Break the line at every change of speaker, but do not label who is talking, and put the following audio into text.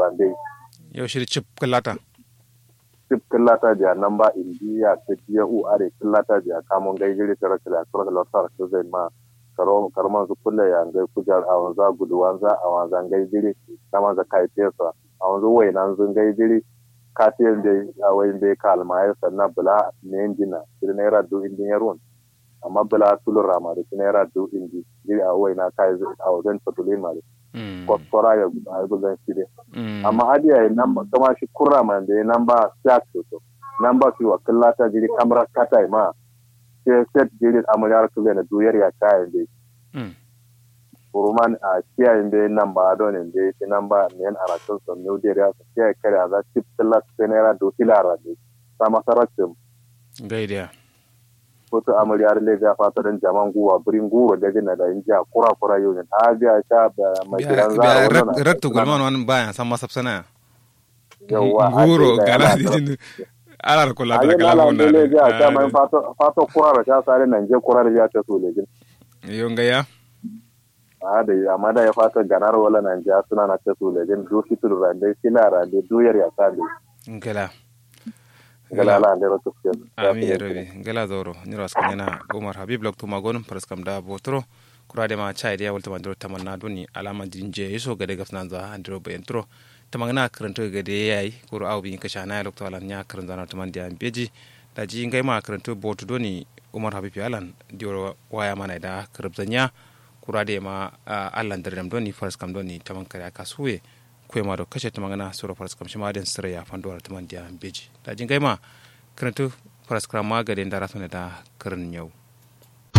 dai
yau shiri chip kallata
tip killata biya namba indiya ta biya u are killata biya kamun gai jiri tara kila tara kila tara ta zai ma karo karman su kulle ya ngai kujar a wanza gudu wanza a wanza ngai jiri kama za kai tesa a wanzu wai nan zun gai jiri katiyan da a wai bai kalma ya sanna bula ne injina jiri naira du indin yarun amma bula tulun rama da naira du indi jiri a wai na kai a wajen fatulin ma da kwaskwara ya a gudun shi dai amma adiya ya namba kama shi kurra man da ya namba siyak to namba su wa kallata jiri kamar kata ma sai set jiri amuryar kule na duyar ya kayan dai kuruman a kiyayen dai namba adonin dai shi namba miyan aratun son new dai ya su kiyaye kare a za chip kallat sai naira do hilara dai sama sarratin
gaidiya
kotu amuryar le ya fata don jaman guwa birin guro da gina da injiya kura kura yau ne a biya sha da mai gidan zara wannan
rakta gulman wani bayan san masa sana
yawa
guro gala dijin ala ko la
a yi
kala
nala
wona
ne ja ta mai fato fato kura da sha sare nan je kura da ya ta so le
yo ngaya
a da amma da ya fata ganar wala nan ja suna na ta so le jin do fitul rande sila rande duyar ya ta de
ngala
gala la ne rotu ke
ami yerobe ngala zoro nyiro askanyana umar habib lok tuma gonum paraskam da botro kurade ma chai dia walta mandro tamanna duni alama dinje yeso gade gafnan za andro be entro tamangna karanto gade yayi kuro aw bi kasha na lok to alan nya karan zana taman dia beji da ji ngai ma karanto botu doni umar habib alan dioro waya mana da karabzanya kurade ma allan dardam doni paraskam doni taman kare kasuwe kuema do kashe tamangana sura paraskam shima den sira ya fandora taman dia beji da ji ngai ma karanto paraskram ma gade ndara da karan yau